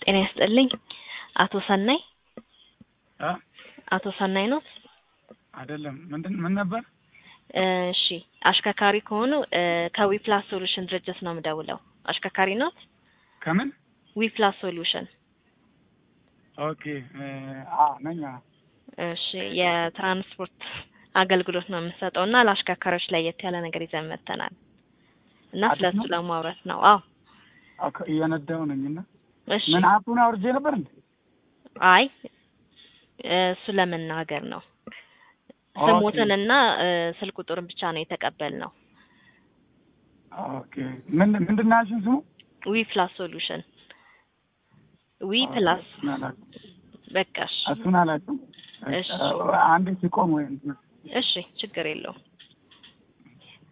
ጤና ይስጥልኝ። አቶ ሰናይ አ አቶ ሰናይ ኖት? አይደለም። ምንድን ምን ነበር? እሺ አሽከርካሪ ከሆኑ ከዊፕላስ ሶሉሽን ድርጅት ነው የምደውለው። አሽከርካሪ ኖት? ከምን? ዊፕላስ ሶሉሽን። ኦኬ አ ነኝ። አ እሺ የትራንስፖርት አገልግሎት ነው የምንሰጠው እና ለአሽከርካሪዎች ለየት ያለ ነገር ይዘን መጥተናል እና አዲስ ስለሱ ነው? ለማውራት ነው። አዎ ኦኬ እየነዳሁ ነኝና እሺ። ምን አፑን አውርጄ ነበር እንዴ? አይ እሱ ለመናገር ነው። ኦኬ ስሞትንና ስልክ ቁጥርን ብቻ ነው የተቀበልነው። ኦኬ ምን ምንድን ነው ያልሽኝ ስሙ? ዊ ፕላስ ሶሉሽን ዊ ፕላስ እሱን አላውቅም። በቃሽ። እሱን አላውቅም። እሺ አንዴ ሲቆም ወይ እንትን እሺ ችግር የለውም።